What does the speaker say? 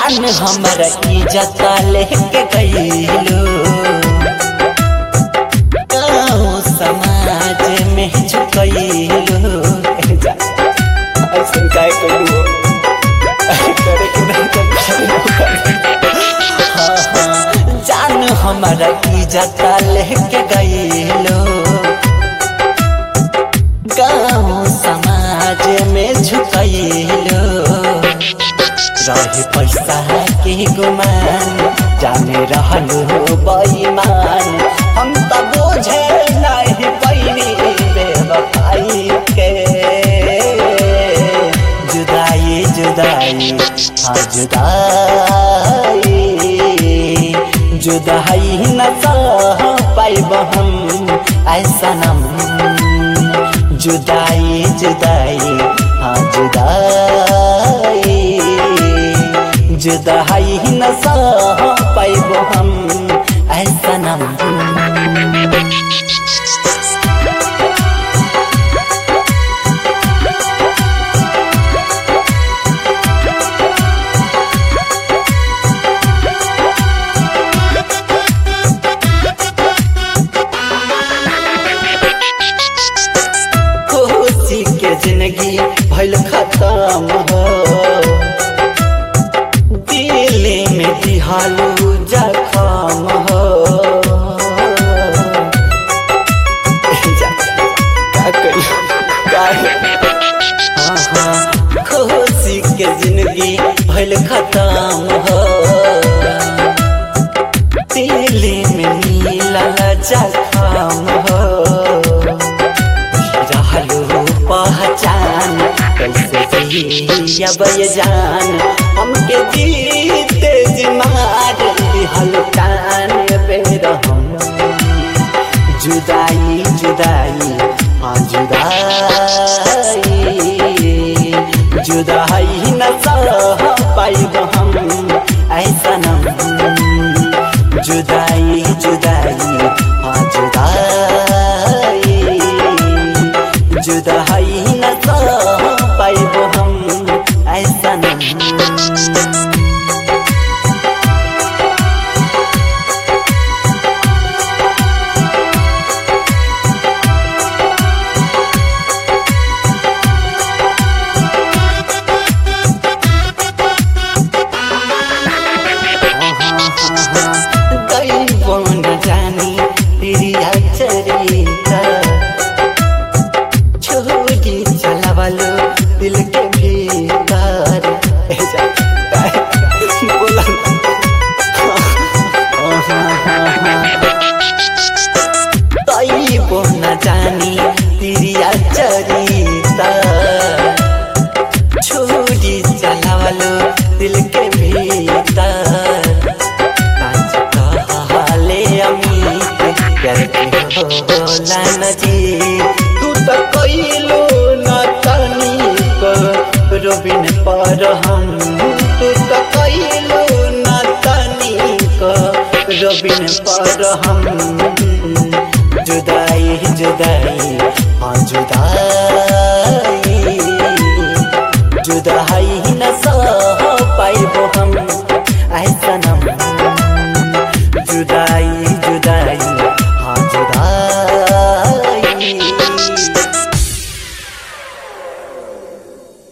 जान हमर इज्जत लेके गईलो गाँव समाज में झुकईलो ऐसे काय करू करे के नहीं तो हाँ, हाँ, जान हमर इज्जत लेके गईलो गाँव समाज में झुकईलो रहे पैसा के गुमान जाने रहलू बेईमान हम तो बोझे नहीं पैनी बेवफाई के जुदाई जुदाई हाँ जुदाई जुदाई न सह पाइब हम ऐसा नम जुदाई जुदाई हाँ जुदाई जुदाई न सह पाइब हम ऐसा नम खुशी के जिंदगी भइल खत्म हो दिल में दिहालू जखम हो जा, का करी? का- हाँ, हाँ, खुशी के जिंदगी भइल खत्म हो दिल में मिलल जखम हो रहलू पहचान कैसे जियब ये जान हमके जीते जिमार दिहल कान पे रहम जुदाई जुदाई हाँ जुदाई जुदाई न सह पाइब हम ऐसा नम जुदाई जुदाई हाँ जुदाई जुदाई न सह पाइब हम ऐसा नहीं दैवो न जानी प्रिया चरिता छोड़ी चलावलो दिल के भीतर ए जा बोला दैवो न जानी प्रिया चरिता छोड़ी चलावलो दिल के भीतर कांच कहले अमित प्यार के होला न जी तू तो कइलो न तनिक रोबिन पर हम तू तो कइलो न तनिक रोबिन पर हम जुदाई जुदाई हाँ जुदाई जुदाई न सह पाइब हम ऐसा नम जुदाई